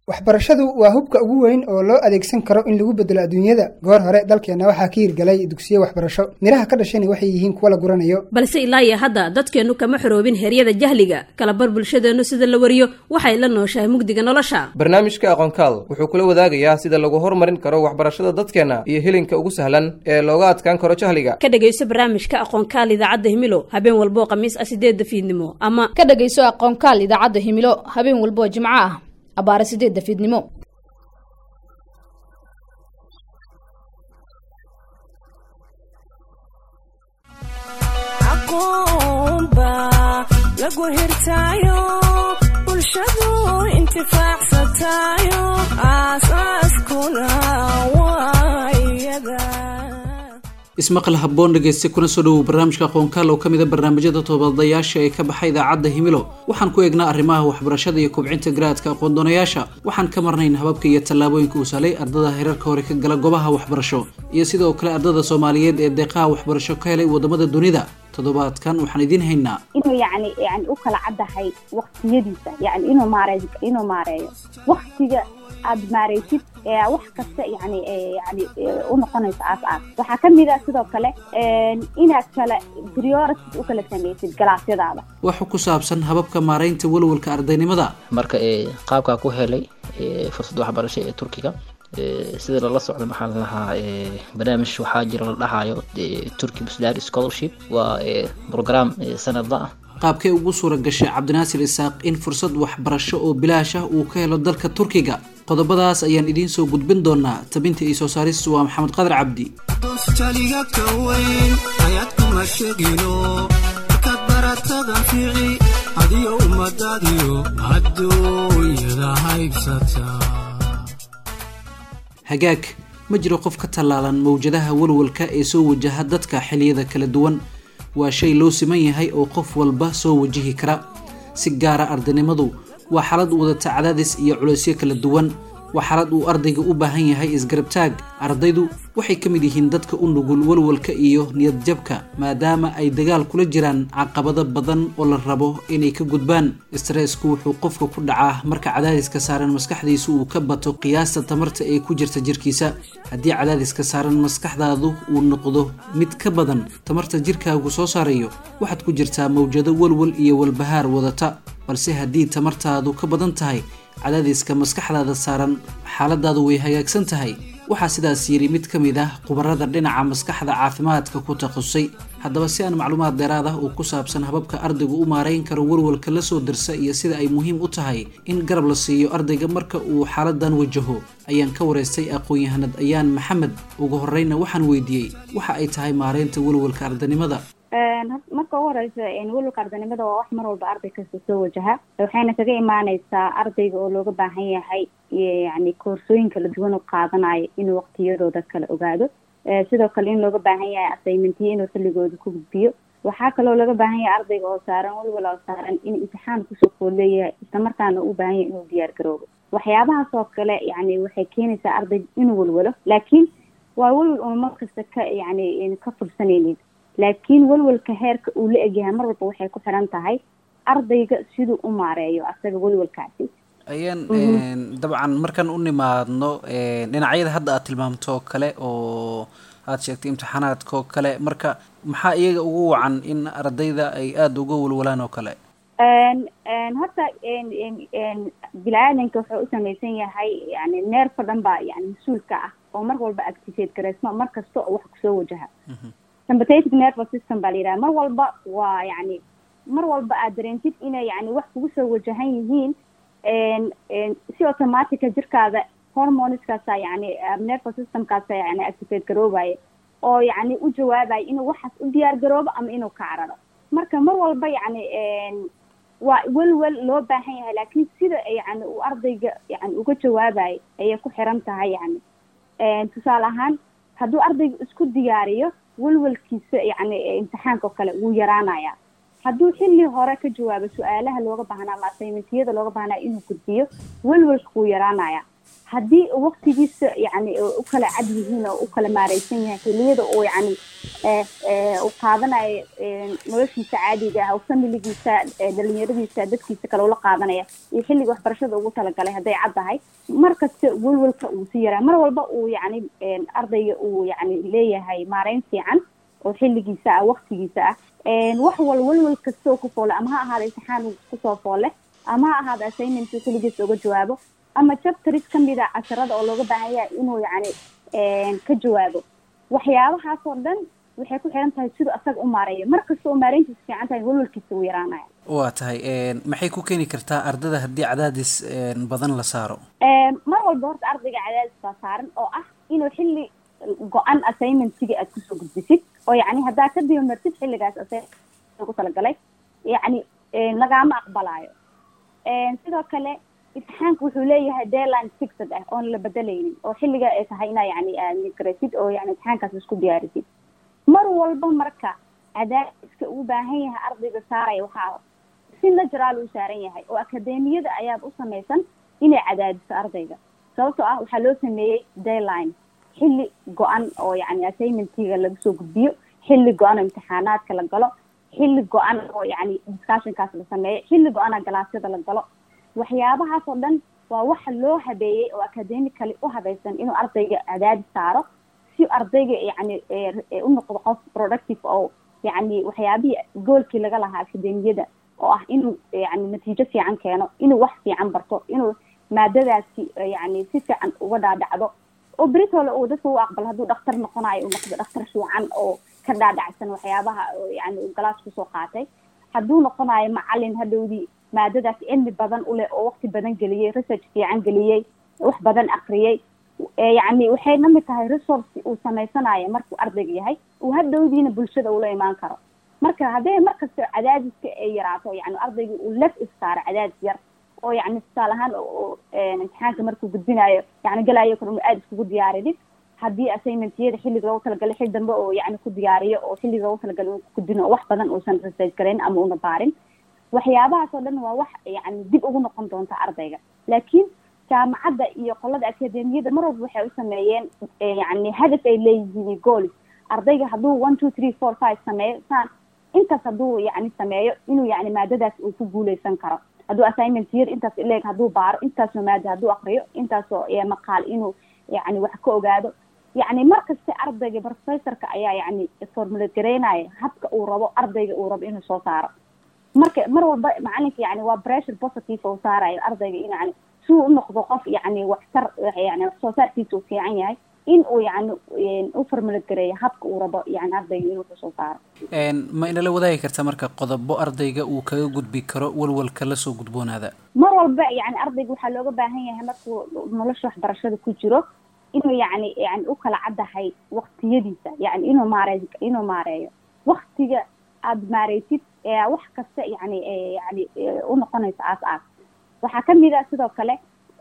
waxbarashadu waa hubka ugu weyn oo loo adeegsan karo in lagu bedelo adduunyada goor hore dalkeenna waxaa ka hirgalay dugsiyo waxbarasho midhaha ka dhashani waxay yihiin kuwa la guranayo balse ilaa iyo hadda dadkeennu kama xoroobin heryada jahliga kalabar bulshadeennu sida la wariyo waxay la nooshahay mugdiga nolosha barnaamijka aqoonkaal wuxuu kula wadaagayaa sida lagu horumarin karo waxbarashada dadkeenna iyo helinka ugu sahlan ee looga adkaan karo jahliga ka dhegayso barnaamijka aqoonkaal idaacadda himilo habeen walboo khamiis ah sideedda fiidnimo ama ka dhegayso aqoonkaal idaacadda himilo habeen walboo jimco ah abaare sideedda fiidnimo lagu hirtaayo bulshadu intifaacsatayo aasaaskuna waayada ismaqal habboon dhegeyste kuna soo dhowow barnaamijka aqoonkaal oo ka mid a barnaamijyada toobadayaasha ee ka baxa idaacadda himilo waxaan ku eegnaa arrimaha waxbarashada iyo kubcinta garaadka aqoon-doonayaasha waxaan ka marnayn hababka iyo tallaabooyinka uu salay ardada heerarka hore ka gala goobaha waxbarasho iyo sidoo kale ardada soomaaliyeed ee deeqaha waxbarasho ka helay wadamada dunida toddobaadkan waxaan idiin haynaa inuu yani yani u kala caddahay waktiyadiisa yani inuu maarey inuu maareeyo waktiga aad maareysid wax kasta yani yani u noqonayso aas aas waxaa kamid a sidoo kale inaad kala priorities u kala samaysid galaasyadaada waxa ku saabsan hababka maareynta walwalka ardaynimada marka qaabkaa ku helay fursad waxbarasho ee turkiga sida lala socda maxaa la lahaa barnaamij waxaa jira la dhahayo turkey busdar scholarship waa program sanadla ah qaabkee ugu suura gashay cabdinaasir isaaq in fursad waxbarasho oo bilaash ah uu ka helo dalka turkiga qodobadaas ayaan idiin soo gudbin doonaa tabinta iyo soo saaristu waa maxamed qadar cabdi dostaliga ka weyn ayaad kuma sheegino markaad baratada fiici adiyo ummadaadiyo adduunyada haybsata hagaag ma jiro qof ka tallaalan mawjadaha walwalka ee soo wajaha dadka xilliyada kala duwan waa shay loo siman yahay oo qof walba soo wajihi kara si gaara ardaynimadu waa xaalad wadata cadaadis iyo culaysyo kala duwan waa xaalad uu ardayga u baahan yahay isgarabtaag ardaydu waxay ka mid yihiin dadka u nugul walwalka iyo niyadjabka maadaama ay dagaal kula jiraan caqabado badan oo la rabo inay ka gudbaan stressku wuxuu qofka ku dhacaa marka cadaadiska saaran maskaxdiisu uu ka bato qiyaasta tamarta ee ku jirta jirkiisa haddii cadaadiska saaran maskaxdaadu uu noqdo mid ka badan tamarta jirkaagu soo saarayo waxaad ku jirtaa mawjado walwal iyo walbahaar wadata balse haddii tamartaadu ka badan tahay cadaadiska maskaxdaada saaran xaaladaadu way hagaagsan tahay waxaa sidaas yidhi mid ka mid ah khubarada dhinaca maskaxda caafimaadka ku takhasusay haddaba si aan macluumaad dheeraad ah oo ku saabsan hababka ardaygu u maareyn karo walwalka la soo dirsa iyo sida ay muhiim u tahay in garab la siiyo ardayga marka uu xaaladan wajaho ayaan ka waraystay aqoon-yahanad ayaan maxamed ugu horeyna waxaan weydiiyey waxa ay tahay maareynta walwalka ardaynimada marka ugu horeysa walwalka ardaynimada waa wax mar walba arday kasta soo wajaha waxayna kaga imaaneysaa ardayga oo looga baahan yahay yani koorsooyin kala duwan u qaadanayo inuu waqtiyadooda kala ogaado sidoo kale in looga baahan yahay assignmentiyo inuu xilligooda ku gudbiyo waxaa kaloo looga baahan yahay ardayga oo saaran walwal oo saaran in imtixaan kusoo fool leeyahay islamarkaana u baahan yahay inuu diyaar garoobo waxyaabahaas oo kale yani waxay keenaysaa arday inuu walwalo laakiin waa walwal una mar kasta ka yani ka fursanaynin laakiin walwalka heerka uu la egyahay mar walba waxay ku xiran tahay ardayga siduu u maareeyo asaga walwalkaasi ayaan dabcan markaan u nimaadno dhinacyada hadda aad tilmaamto oo kale oo aad sheegtay imtixaanaadka oo kale marka maxaa iyaga ugu wacan in ardayda ay aada uga walwalaan oo kale horta bini-aadanka wuxuu u samaysan yahay yani neerfa dhan baa yani mas-uulka ah oo mar walba activate gareysma mar kasta oo wax kusoo wajaha sympathetic nervous system baa la yidhaha mar walba waa yani mar walba aad dareentid inay yani wax kugu soo wajahan yihiin si automatica jirkaada hormoneskaasa yani nervous systemkaasa yani activate garoobaya oo yani u jawaabaya inuu waxaas u diyaar garoobo ama inuu ka cararo marka mar walba yani waa welwel loo baahan yahay laakiin sida yani uu ardayga yani uga jawaabayo ayay ku xiran tahay yani tusaale ahaan hadduu ardayga isku diyaariyo welwelkiisa yani imtixaanka oo kale wuu yaraanaya hadduu xilli hore ka jawaabo su-aalaha looga baahnaa ama assignmentiyada looga baahnaa inuu gudbiyo welwelka wuu yaraanaya haddii waqtigiisa yani u kala cad yihiin oo u kala maareysan yahay xiliyada uu yani u qaadanayo noloshiisa caadiga ah oo familigiisa dhalinyaradiisa dadkiisa kale ula qaadanaya iyo xilliga waxbarashada ugu talagalay hadday cad tahay mar kasta welwelka uu si yaraa mar walba uu yani ardayga uu yani leeyahay maareyn fiican oo xilligiisa ah waqtigiisa ah wax wal welwel kasta oo ku foole ama ha ahaada imtixaan kusoo foole ama ha ahaada assignment keligiisa uga jawaabo ama chapteris kamid a casharada oo looga baahan yahay inuu yani ka jawaabo waxyaabahaasoo dhan waxay ku xiran tahay siduu asaga u maareeyo mar kasta oo maareyntiisa fiican tahay welwelkiisa uu yaraanaya waa tahay maxay ku keeni kartaa ardada haddii cadaadis badan la saaro mar walba horta ardayga cadaadis baa saaran oo ah inuu xilli go-an assignmentiga aad kusoo gudbisid oo yani haddaa ka dibamartid xilligaas assignment ugu talagalay yani lagaama aqbalaayo sidoo kale imtixaanka wuxuu leeyahay deadline fixed ah oon la bedelaynin oo xilliga ay tahay inaa yani migrasid oo yani imtixaankaas isku diyaarisid mar walba marka cadaadiska uu baahan yahay ardayga saaraya waxaa si natural uu saaran yahay oo akademiyada ayaad u samaysan inay cadaadiso ardayga sababtoo ah waxaa loo sameeyey deadline xilli go-an oo yani assignmentiga laga soo gudbiyo xilli go-an oo imtixaanaadka la galo xilli go-an oo yani discussionkaas la sameeyo xilli go-ana galaasyada la galo waxyaabahaas oo dhan waa waxa loo habeeyey oo academically u habaysan inuu ardayga cadaadis saaro si ardayga yani u noqdo qof productive oo yani waxyaabihii goolkii laga lahaa akademiyada oo ah inuu yani natiijo fiican keeno inuu wax fiican barto inuu maadadaasi yani si fiican uga dhaadhacdo oo britole uu dadka u aqbalo hadduu dhaktar noqonayo uu noqdo dhaktar fiican oo ka dhaadhacsan waxyaabaha yani uu galaas kusoo qaatay hadduu noqonayo macalin hadhowdii maadadaas cilmi badan uleh oo waqti badan geliyey research fiican geliyey wax badan akriyey yani waxay la mid tahay resource uu samaysanayo markuu ardayga yahay uu hadhowdiina bulshada ula imaan karo marka haddee markasta cadaadiska ay yaraato yani ardayga uu lef istaaro cadaadis yar oo yani tusaale ahaan imtixaanka markuu gudbinayo yani galaayo kale inu aada iskugu diyaaridid haddii assignmentiyada xilliga loogu talagalay xil dambe oo yani ku diyaariyo oo xilliga loogu talagalay uu gudbino oo wax badan uusan research garayn ama una baarin waxyaabahaas oo dhan waa wax yani dib ugu noqon doonta ardayga laakiin jaamacadda iyo qolada akademiyada mar walba waxay u sameeyeen yani hadaf ay leeyihiin goolis ardayga hadduu one two three four five sameeyo saan intaas hadduu yani sameeyo inuu yani maadadaas uu ku guuleysan karo hadduu assignment yar intaas ileeg hadduu baaro intaasoo maada hadduu akriyo intaasoo maqaal inuu yani wax ka ogaado yani markasta ardayga professorka ayaa yani formulate gareynaya habka uu rabo ardayga uu rabo inuu soo saaro marka mar walba macalinka yani waa pressure positive uu saarayo ardayga in yani si uu unoqdo qof yani waxtar yani wax soo saarkiisa uu fiican yahay in uu yani u formulate gareeyo habka uu rabo yani ardayga inuu kasoo saaro ma inala wadaagi karta marka qodobo ardayga uu kaga gudbi karo walwalka lasoo gudboonaada mar walba yani ardayga waxaa looga baahan yahay markuu nolosha waxbarashada ku jiro inuu yani yani u kala caddahay waqtiyadiisa yani inuu maarey inuu maareeyo waktiga aada maareysid wax kasta yani yani unoqonayso aas aas waxaa kamid ah sidoo kale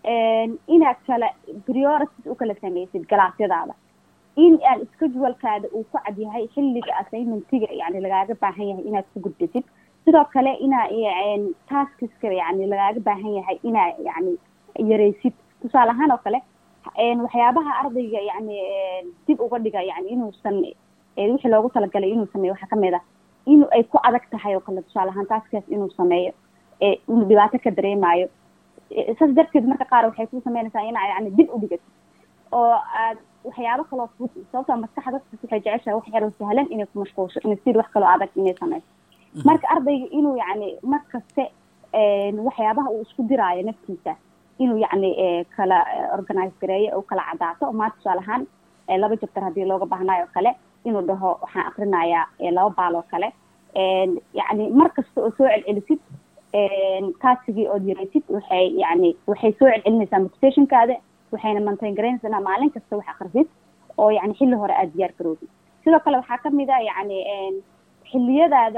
inaad kala priorities u kala sameysid galaasyadaada in aan schedulekaada uu ku cad yahay xilliga assignmentiga yani lagaaga baahan yahay inaad ku gudbisid sidoo kale inaa taskiska yani lagaaga baahan yahay inaa yani yareysid tusaale ahaan oo kale waxyaabaha ardayga yani dib uga dhiga yani inuusan wixii loogu talagalay inuu sameeyo waxaa kamid ah in ay ku adag tahay oo kale tusaale ahaan taskaas inuu sameeyo inuu dhibaato ka dareemayo saas darteed marka qaar waxay ku sameynaysaa inaa yani dib u dhigatid oo aad waxyaabo kaloo fudud sababtoo maskaxda dadkas waxay jeceshahay wax yaroo sahlan inay ku mashquulsho inay sid wax kaloo adag inay sameyso marka ardayga inuu yani mar kaste waxyaabaha uu isku diraayo naftiisa inuu yani kala organize gareeyo u kala cadaato maanta tusaale ahaan laba jabtar haddii looga baahnayo o kale inuu dhaho waxaan akrinayaa laba baal oo kale yani mar kasta oo soo celcelisid taasigii ood yareysid waxay yani waxay soo celcelinaysaa motivationkaada waxayna maintain garaynaysaa inaa maalin kasta wax akrisid oo yani xilli hore aada diyaar garoobid sidoo kale waxaa kamid a yani xiliyadaada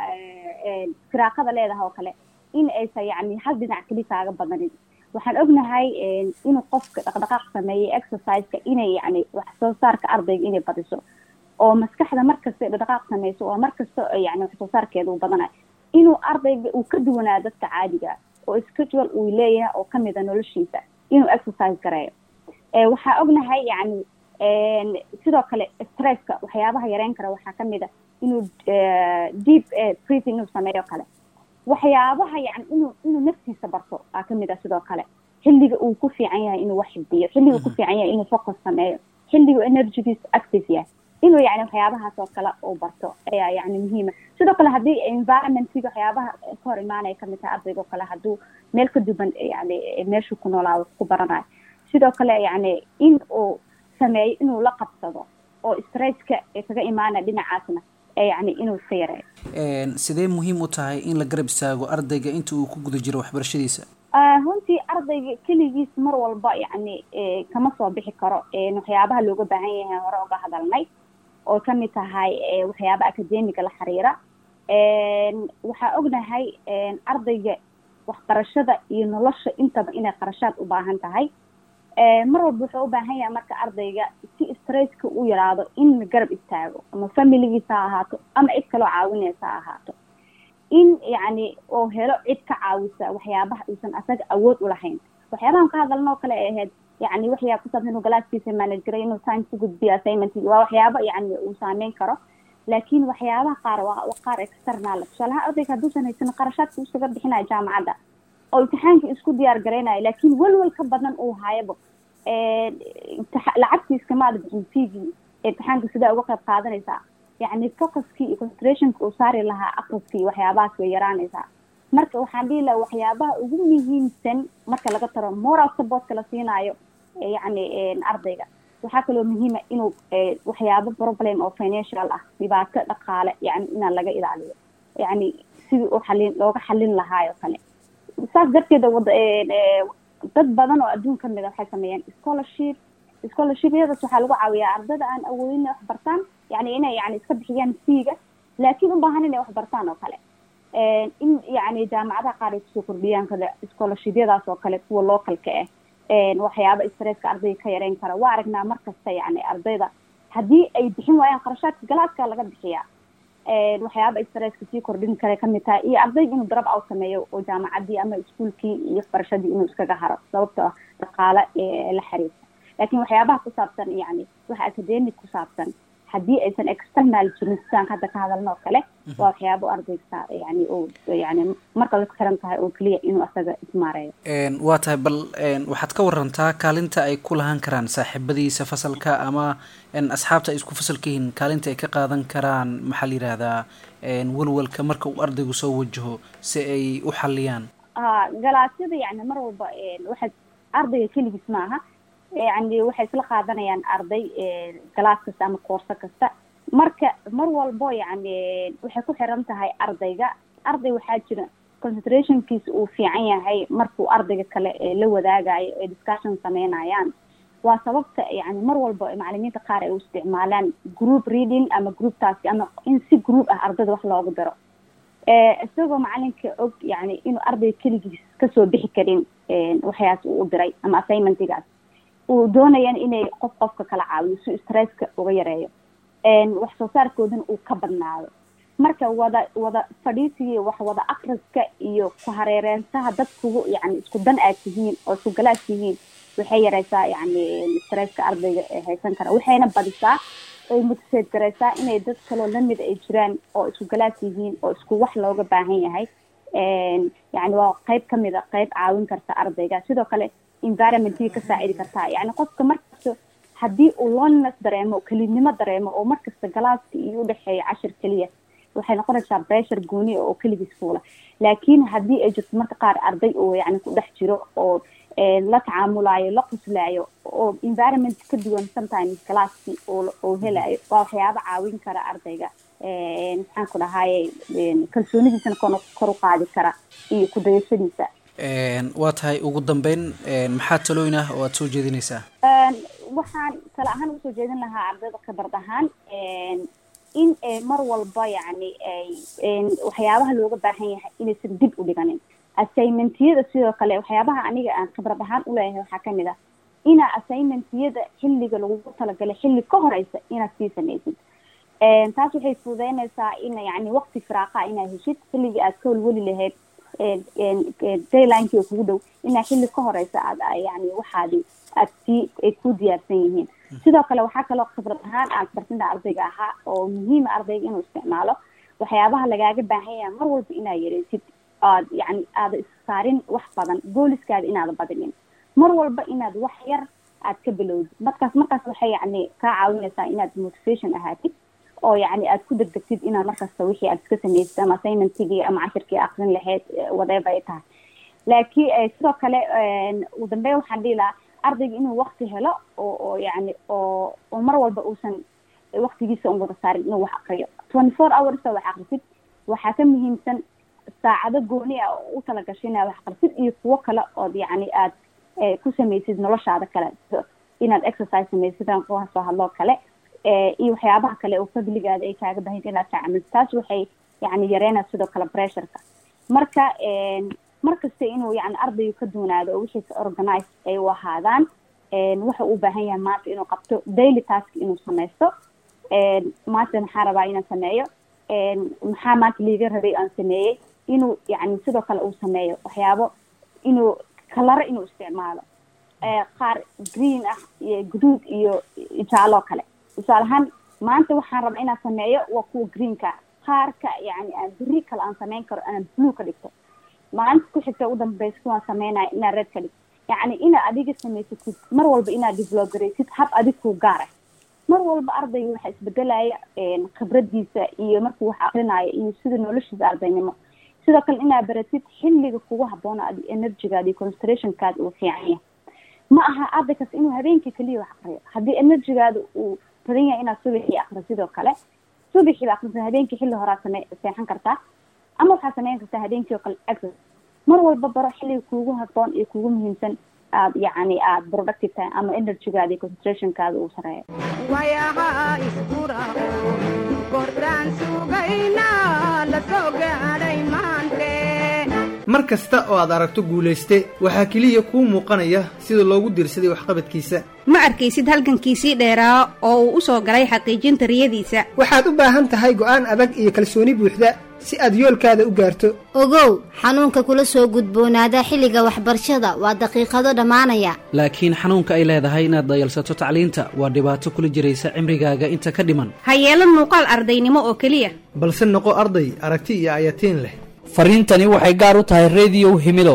firaaqada leedahay oo kale in aysan yani hal dhinac keli kaaga badanin waxaan ognahay inuu qofka dhaqdhaqaaq sameeyay exerciseka inay yani wax soo saarka ardayga inay badiso oo maskaxda markasta dhaqdhaqaaq sameyso oo markasta yani wax soo saarkeeda uu badanayo inuu ardayga uu ka duwanaa dadka caadiga oo schedule uu leeyahay oo kamid a noloshiisa inuu exercise gareeyo waxaa ognahay yani sidoo kale stresska waxyaabaha yareyn kara waxaa kamid a inuu deep breathing inuu sameeyo kale waxyaabaha yani inuu inuu naftiisa barto aa kamid ah sidoo kale xilliga uu ku fiican yahay inuu wax xifdiyo xilliga uu ku fiican yahay inuu focus sameeyo xilliga energygiisa active yahay inuu yani waxyaabahaas oo kale uu barto ayaa yani muhiima sidoo kale haddii environmentiga waxyaabaha ka hor imaanaya kamid tahay ardayga oo kale hadduu meel ka duwan yani meeshuu ku noolaado ku baranayo sidoo kale yani in uu sameeyo inuu la qabsado oo stresska kaga imaanaya dhinacaasna yani inuu iska yareeyo sidee muhiim u tahay in la garab istaago ardayga inta uu ku guda jiro waxbarashadiisa runtii ardayga keligiis mar walba yani kama soo bixi karo waxyaabaha looga baahan yahay hore uga hadalnay oo kamid tahay waxyaaba academiga la xiriira waxaa ognahay ardayga waxbarashada iyo nolosha intaba inay qarashaad u baahan tahay mar walba wuxuu u baahan yahay marka ardayga si stresska u yaraado in la garab istaago ama familigiisa ha ahaato ama cid kaloo caawinaysa ha ahaato in yani oo helo cid ka caawisa waxyaabaha uusan asaga awood ulahayn waxyaabahan ka hadalna oo kale ay ahayd yani waxyaa kusaabsan inuu galaaskiisa manage garay inuu time ku gudbiyo assignment waa waxyaaba yani uu saameyn karo laakiin waxyaabaha qaar waa qaar external tusaalaha ardayga hadduusan haysan qarashaadka isaga bixinayo jaamacadda oo imtixaanka isku diyaar garaynayo laakiin welwel ka badan uu hayabo lacagtii iskamaada bixin figii imtixaanka sidaa uga qayb qaadanaysaa yani focuskii iyo concentrationka uu saari lahaa akriskii waxyaabahaas way yaraanaysaa marka waxaan dhihi lahaa waxyaabaha ugu muhiimsan marka laga taro moral supportka la siinaayo yani ardayga waxaa kaloo muhiima inuu waxyaabo problem oo financial ah dhibaato dhaqaale yani inaan laga ilaaliyo yani sidii u xalin looga xalin lahaayo kale saas darteeda wada dad badan oo adduun kamid a waxay sameeyaan scholarship scholarshipyadaas waxaa lagu caawiyaa ardada aan awoodin inay wax bartaan yani inay yani iska bixiyaan fiiga laakiin u baahan inay wax bartaan oo kale in yani jaamacadaha qaar ay kusoo kordhiyaan kale scholarshipyadaas oo kale kuwa localka ah waxyaaba stresska ardayga ka yareyn kara waa aragnaa markasta yani ardayda haddii ay bixin waayaan qarashaadka galaaska laga bixiyaa waxyaaba stresska sii kordhin kara kamid tahay iyo ardayga inuu drop out sameeyo oo jaamacadii ama iskuolkii iyo waxbarashadii inuu iskaga haro sababto ah dhaqaale la xiriirta laakiin waxyaabaha ku saabsan yani waxa academic ku saabsan haddii aysan external jirin sidaan hadda ka hadalno oo kale waa waxyaabo ardayga yani oo yani marka la xiran tahay oo keliya inuu asaga ismaareeyo waa tahay bal waxaad ka warantaa kaalinta ay ku lahaan karaan saaxiibadiisa fasalka ama asxaabta ay isku fasalka yihiin kaalinta ay ka qaadan karaan maxaa la yihahdaa walwalka marka uu ardaygu soo wajaho si ay u xaliyaan ha galaasyada yani mar walba waxa ardayga keligiis maaha yani waxay isla qaadanayaan arday galaas kasta ama koorso kasta marka mar walbo yani waxay ku xiran tahay ardayga arday waxaa jira concentrationkiisa uu fiican yahay markuu ardayga kale la wadaagayo ay discussion sameynayaan waa sababta yani mar walba macalimiinta qaar ay u isticmaalaan group reading ama group task ama in si group ah ardayda wax loogu daro isagoo macalinka og yani inuu ardayga keligiis kasoo bixi karin waxyaas uu u diray ama assignmentigaas uu doonayaan inay qof qofka kala caawiyo si stresska uga yareeyo wax soo saarkoodana uu ka badnaado marka wada wada fadhiisiga wax wada akriska iyo ku hareereensaha dadkugu yani isku dan aad tihiin oo isku galaad tihiin waxay yareysaa yani stresska ardayga haysan kara waxayna badisaa ay motiseed gareysaa inay dad kaloo lamid ay jiraan oo isku galaad yihiin oo isku wax looga baahan yahay yani waa qeyb kamid a qeyb caawin karta ardayga sidoo kale environmentii ka saacidi kartaa yani qofka markasta haddii uu loneliness dareemo kelinimo dareemo oo markasta galaaska iyo udhexeeya cashir keliya waxay noqonaysaa pressure gooni oo keligiis fuula laakiin haddii ay jirto marka qaar arday oo yani ku dhex jiro oo la tacaamulayo la quslaayo oo environment ka duwan sometimes galaaskii oo helayo waa waxyaaba caawin kara ardayga maxaan ku dhahaye kalsoonidiisana kor u qaadi kara iyo kudayashadiisa waa tahay ugu dambeyn maxaa talooyin ah oo aada soo jeedinaysaa waxaan tala ahaan usoo jeedin lahaa ardayda khibrad ahaan in mar walba yani waxyaabaha looga baahan yahay inaysan dib u dhiganin assignmentiyada sidoo kale waxyaabaha aniga aan khibrad ahaan uleeyahay waxaa kamid ah inaa assignmentiyada xilliga lagugu talagalay xilli ka horeysa inaad sii samaysid taas waxay fududeynaysaa in yani waqti firaaqa inaad heshid xilligii aad ka welweli lahayd daylinekii oo kugu dhow inaa xilli ka horeysa aad yani waxaadi aad sii ay ku diyaarsan yihiin sidoo kale waxaa kaloo khibrad ahaan aad barsinta ardayga ahaa oo muhiima ardayga inuu isticmaalo waxyaabaha lagaaga baahan yahay mar walba inaa yareysid aad yani aada issaarin wax badan booliskaada inaada badinin mar walba inaad wax yar aad ka bilowdid markaas markaas waxay yani kaa caawinaysaa inaad motivation ahaatid oo yani aad ku degdegtid inaad markasta wixii aad iska samaysid ama assignmentigii ama cashirkii akrin lahayd whatever ay tahay laakiin sidoo kale ugu dambeyn waxaan dhihi lahaa ardayga inuu wakti helo oo oo yani oo oo mar walba uusan waktigiisa un wada saarin inuu wax akriyo twenty four hours wax akrisid waxaa ka muhiimsan saacado gooni ah oo u talagashay inaad wax akrisid iyo kuwo kale ood yani aad ku samaysid noloshaada kale inaad exercise samaysid kuwa soo hadloo kale iyo waxyaabaha kale oo fadligaada ay kaaga bahanta inaad taacamilid taas waxay yani yareynaa sidoo kale pressureka marka markasta inuu yani ardaygu ka duunaado oo wixiisa organize ay u ahaadaan waxa uu baahan yahay maanta inuu qabto daily task inuu samaysto maanta maxaa rabaa inaan sameeyo maxaa maanta liiga rabay aan sameeyey inuu yani sidoo kale uu sameeyo waxyaabo inuu kalaro inuu isticmaalo qaar green ah iyo guduud iyo jaaloo kale tusaale ahaan maanta waxaan rabaa inaan sameeyo waa kuwa greenka qaarka yani aan beri kale aan sameyn karo anaan blue ka dhigto maalinta ku xigta u dambeysa kuwaan sameynaya inaad red ka dhigto yacni inaad adiga samaysatid mar walba inaad develop garaysid hab adig kuu gaara mar walba ardayga waxaa isbedelaya khibradiisa iyo markuu wax akrinaayo iyo sida noloshiisa ardaynimo sidoo kale inaad baratid xilliga kugu haboona adi energygaada iyo concentrationkaada uu fiican yahay ma aha arday kasta inuu habeenkii keliya wax akriyo haddii energygaada uu badan yahay inaad subaxii akri sidoo kale subaxiiba akrisa habeenkii xilli horaa same seexan kartaa ama waxaad sameyn kartaa habeenkii oo kale exercise mar walba baro xilliga kuugu haboon iyo kuugu muhiimsan aad yacni aad productive tahay ama energygaada iyo concentrationkaada uu sareeyo wayaha iskuraqo kordhaan sugayna la soo gaadhay maante mar kasta oo aad aragto guulayste waxaa keliya kuu muuqanaya sida loogu diirsaday waxqabadkiisa ma arkaysid halgankiisii dheeraa oo uu u soo galay xaqiijinta riyadiisa waxaad u baahan tahay go'aan adag iyo kalsooni buuxda si aad yoolkaada u gaarto ogow xanuunka kula soo gudboonaada xilliga waxbarashada waa daqiiqado dhammaanaya laakiin xanuunka ay leedahay inaad dayalsato tacliinta waa dhibaato kula jiraysa cimrigaaga inta ka dhiman ha yeelan muuqaal ardaynimo oo keliya balse noqo arday aragti iyo ayatiin leh fariintani waxay gaar u tahay rediyow himido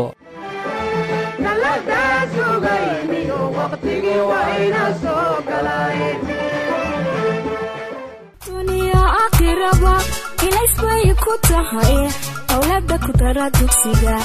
duniya aakhiraba ilays bay ku tahay owlada ku dara dugsiga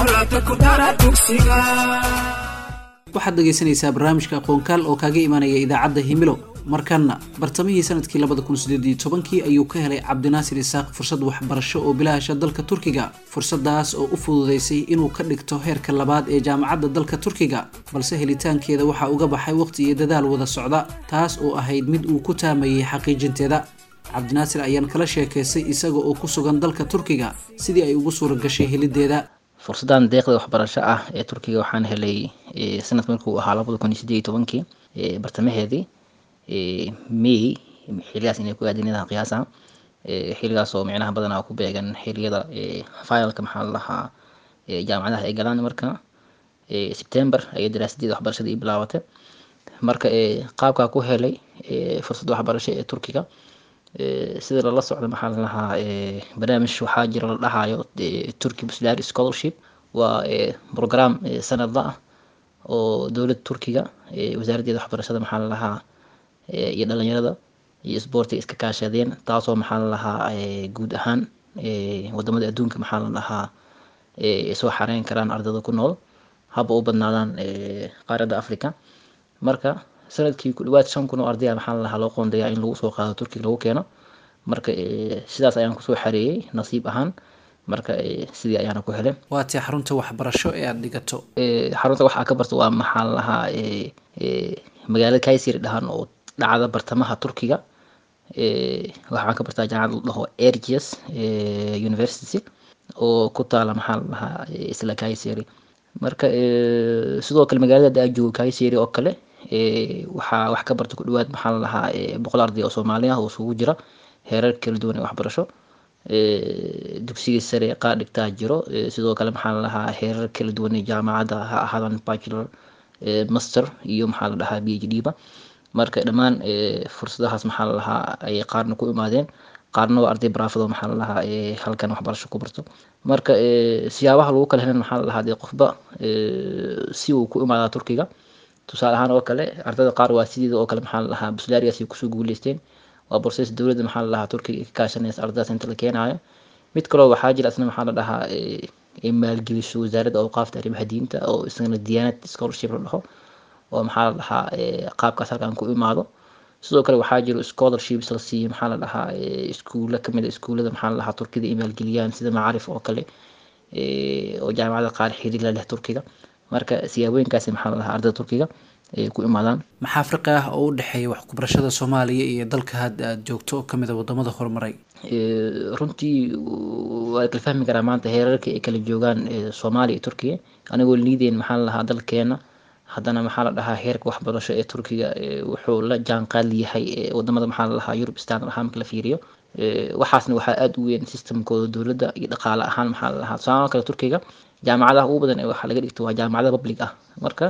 waxaad dhegaysanaysaa barnaamijka aqoonkaal oo kaaga imanaya idaacadda himilo markaana bartamihii sanadkii labada kun sideed iyo tobankii ayuu ka helay cabdinaasir isaaq fursad waxbarasho oo bilaasha dalka turkiga fursadaas oo u fududeysay inuu ka dhigto heerka labaad ee jaamacadda dalka turkiga balse helitaankeeda waxaa uga baxay waqti iyo dadaal wada socda taas oo ahayd mid uu ku taamayay xaqiijinteeda cabdinaasir ayaan kala sheekaystay isaga oo ku sugan dalka turkiga sidii ay ugu suura gashay helideeda fursadan deeqda waxbarasho ah ee turkiga waxaan helay sanadka markuu ahaa labada kun iyo sideed iyo tobankii bartamaheedii may xiligaas inay ku aadinadaha qiyaasa xiligaas oo micnaha badanaa ku beegan xiliyada finalka maxaa la dhahaa jaamacadaha ay galaan marka september ayay daraasadeeda waxbarashada ii bilaabatay marka qaabkaa ku helay fursad waxbarasho ee turkiga sida lala socdo maxaa la dhahaa barnaamij waxaa jira la dhahayo turkey buslary scholarship waa program sanadla ah oo dowladda turkiga wasaaraddeeda waxbarashada maxaa la dhahaa iyo dhalinyarada iyo sboortiga iska kaashadeen taasoo maxaa la dhahaa guud ahaan wadamada adduunka maxaa la dhahaa soo xareyn karaan ardayda ku nool haba u badnaadaan qaaradda africa marka sanadkii ku dhawaad shan kun oo ardaya maxaa la dhahaa loo qoondayaa in lagu soo qaado turkiga lagu keeno marka sidaas ayaan kusoo xareeyey nasiib ahaan marka sidii ayaana ku helay waa tii xarunta waxbarasho ee aada dhigato xarunta waxaa ka barta waa maxaa la dhahaa magaalada kaysiri dhahan oo dhacda bartamaha turkiga waxaan ka bartaa jaamacad la dhaho ergius university oo ku taala maxaa la dhahaa isla kaysiri marka sidoo kale magaalada aa joogo kaysiri oo kale waxaa wax ka barta ku dhawaad maxaa la dhahaa boqol arday oo soomaali ah oo isugu jira heerar kala duwan ee waxbarasho dugsiga sare qaar dhigtaa jiro sidoo kale maxaa la dhahaa heerar kala duwan ee jaamacadda ha ahaadaan bachelor master iyo maxaa la dhahaa b h d ba marka dhammaan fursadahaas maxaa la dhahaa ay qaarna ku imaadeen qaarna waa arday baraafado maxaa la dhahaa halkan waxbarasho ku barto marka siyaabaha lagu kala helan maxaa la dhahaa dee qofba si uu ku imaadaa turkiga tusaale ahaan oo kale ardayda qaar waa sideeda oo kale maxaa la dhahaa buslaarigaas ay kusoo guuleysteen waa borses dowladda maxaa la dhahaa turkiga ka kaashanaysa ardaydaas inta la keenaayo mid kaloo waxaa jira isna maxaa la dhahaa ay maalgeliso wasaaradda awqaafta arrimaha diinta oo isagana diyaanad scholarship la dhaho oo maxaa la dhahaa qaabkaas halkan ku imaado sidoo kale waxaa jiro scholarships la siiyo maxaa la dhahaa iskuulla kamid a iskuullada maxaa la dhahaa turkida ay maalgeliyaan sida macaarif oo kale oo jaamacada qaar xiriir la leh turkiga marka siyaabooyinkaasi maxaa la dhahaa ardayda turkiga ay ku imaadaan maxaa farqi ah oo u dhexeeya wax ku barashada soomaaliya iyo dalka hadda aada joogto oo kamid a wadamada horumaray runtii waa kala fahmi karaa maanta heerarka ay kala joogaan soomaaliya iyo turkiga anigoo liideen maxaa la dhahaa dalkeena haddana maxaa la dhahaa heerka waxbarasho ee turkiga wuxuu la jaanqaad yahay wadamada maxaa la dhahaa yurub standard ahaan marka la fiiriyo waxaasna waxaa aada u weyn systemkooda dowladda iyo dhaqaale ahaan maxaa la dhahaa tusaale kale turkiga jaamacadaha ugu badan ee waxaa laga dhigto waa jaamacada public ah marka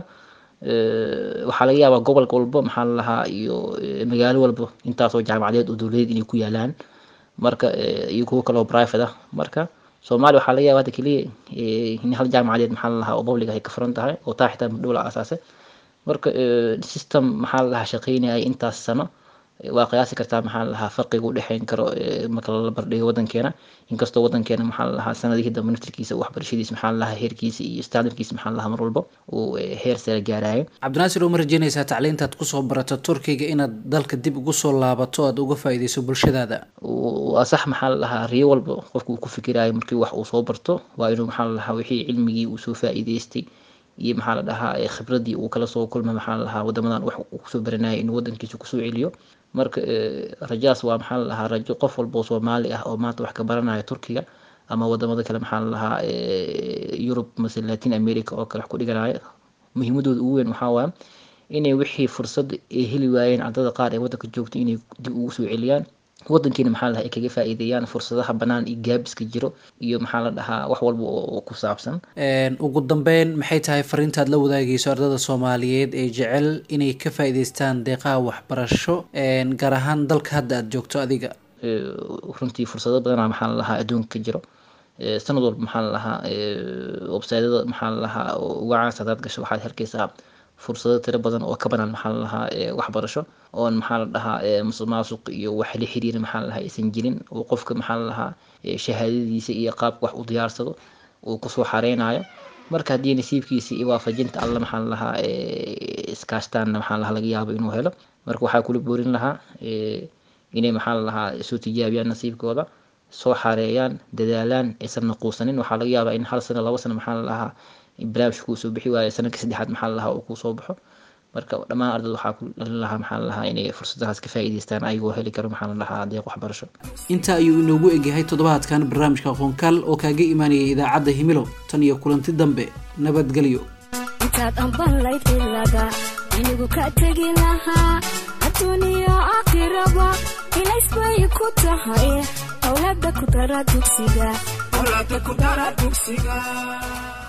waxaa laga yaabaa gobolka walba maxaa la dhahaa iyo magaalo walba intaasoo jaamacadeed oo dowladeed inay ku yaalaan marka iyo kuwo kaloo private ah marka soomaaliya waxaa laga yaaba hadda keliya in hal jaamacadeed maxaa la dhahaa oo public ay ka furan tahay oo taa xitaa mudhow la asaasay marka system maxaa la dhahaa shaqeynaya intaas sano waa qiyaasi kartaa maxaa la dhahaa farqiga u dhexeyn karo marka lala bardhigo wadankeena inkastoo wadankeena maxaa la dhahaa sanadihii dambe naftirkiisa waxbarashadiisa maxaa la dhahaa heerkiisa iyo standardkiisa maxaa la dhahaa mar walba uu heer sare gaarayo cabdinaasir oo ma rajeynaysaa tacliintaad kusoo barato turkiga inaad dalka dib ugu soo laabato aad uga faa'iideyso bulshadaada waa sax maxaa la dhahaa riyo walba qofku uu ku fikirayo markii wax uu soo barto waa inuu maxaa la dhahaa wixii cilmigii uu soo faa'iideystay iyo maxaa la dhahaa khibradii uu kala soo kulmay maxaa la dhahaa wadamadan wax uu kusoo baranayay inuu wadankiisa kusoo celiyo marka rajaas waa maxaa la dhahaa rajo qof walba oo soomaali ah oo maanta wax ka baranaya turkiga ama wadamada kale maxaa la dhahaa yurub mase latin america oo kale wax ku dhiganaya muhiimadooda ugu weyn waxaa waaya inay wixii fursad ay heli waayeen ardada qaar ee wadanka joogto inay dib ugu soo celiyaan wadankiina maxaa la dhahaa ay kaga faa'iideeyaan fursadaha bannaan iyo gaabiska jiro iyo maxaa la dhahaa wax walba oo ku saabsan ugu dambeyn maxay tahay fariintaad la wadaagayso ardada soomaaliyeed ee jecel inay ka faa'iideystaan deeqaha waxbarasho gaar ahaan dalka hadda aada joogto adiga runtii fursado badanaa maxaa la dhahaa adduunka ka jiro sanad walba maxaa la dhahaa websaydyada maxaa la dhahaa uga caansa hadaad gasho waxaad helkaysaa fursado tiro badan oo ka banaan maxaa la dhahaa waxbarasho oon maxaa la dhahaa musuqmaasuq iyo wax la xiriira maxaa la dhahaa aysan jirin oo qofka maxaa la dhahaa shahaadadiisa iyo qaabka wax u diyaarsado uu kusoo xareynayo marka haddii nasiibkiisa iyo waafajinta alla maxaa la dhahaa iskaashtaanna maxaa lahaa laga yaabo inuu helo marka waxaa kula boorin lahaa inay maxaa la dhahaa soo tijaabiyaan nasiibkooda soo xareeyaan dadaalaan aysan naquusanin waxaa laga yaabaa in hal sano laba sano maxaa la dhahaa barnaamijka kuu soo bixi waayo sanadka saddexaad maxaa la dhahaa uu kuu soo baxo marka dhammaan ardada waxaa ku dhalin lahaa maxaa la dhahaa inay fursadahaas ka faa'iideystaan ayagoo heli karo maxaa la dhahaa deeq waxbarasho inta ayuu inoogu egyahay toddobaadkan barnaamijka aqoonkaal oo kaaga imaanayay idaacadda himilo tan iyo kulanti dambe nabadgelyo intaad ambanlayd ilaga inigu ka tegi lahaa adduuniyo aakhiraba ilaysbay ku tahay awlaada ku dara dugsiga